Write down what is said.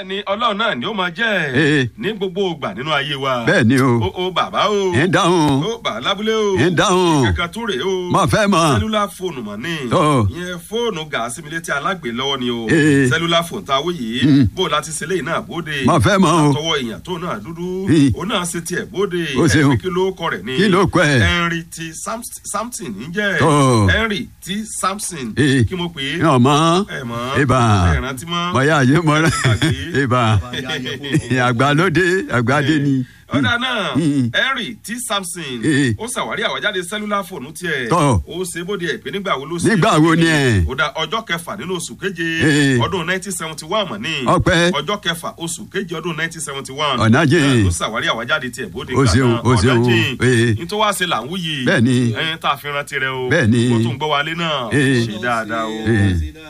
bẹ́ẹ̀ ni ọlọ́run náà ni ó máa jẹ́ Ee. ní gbogbo ìgbà nínú ayé wa. bẹ́ẹ̀ ni o o o bàbá o. ń dáhùn o bà lábúlé o. ń dáhùn kankan tó rèé o. mo fẹ́ mọ̀ sẹ́lúlà fóònù mọ̀ ní. Tó. ìyẹn fóònù gàásì mi létí alágbè lọ́wọ́ ni o. Ee. sẹ́lúlà fóònù tá a wó yìí. Mm. bó o láti ṣe léyìn náà bóde. mo fẹ́ mọ̀ o tọwọ́ èèyàn tó náà dúdú. Ee. o náà ṣe tiẹ̀ bóde. O ṣeun. ẹ̀ kí ló kọ rẹ̀ ni. Kí ló kọ ẹ̀? henry t Samst- samson ń jẹ́. Tó. henry t samson. Ee. kí mo pè é. ọmọ ẹ mọ̀ ibà ẹ rántí mọ́. mọ̀yá ayé mọ́ra Gbàgbé. ibà àgbàlódé àgbàdé ni ọ̀dà náà Mm. henry t samson Eh. ó ṣàwárí àwájáde sẹ́lúlà fóònù tiẹ̀ Tọ́. ó ṣe bóde ẹ̀ pé nígbà wo ló ṣe Nígbà wo ni ẹ̀? ó dá ọjọ́ kẹfà nínú oṣù keje Eh. ọdún nineteen seventy one mọ̀ ní Ọpẹ́. ọjọ́ kẹfà oṣù keje ọdún nineteen seventy one Ọ̀nàjìn. ó ṣàwárí àwájáde tiẹ̀ bóde O ṣeun, o ṣeun, eh. ní tó wá ṣe là ń wúyì Bẹ́ẹ̀ ni. ẹyin tá a fi rántí rẹ o Bẹ́ẹ̀ ni. kó tó ń gbọ́ wálé náà Eh. ṣe dáadáa o. Eh.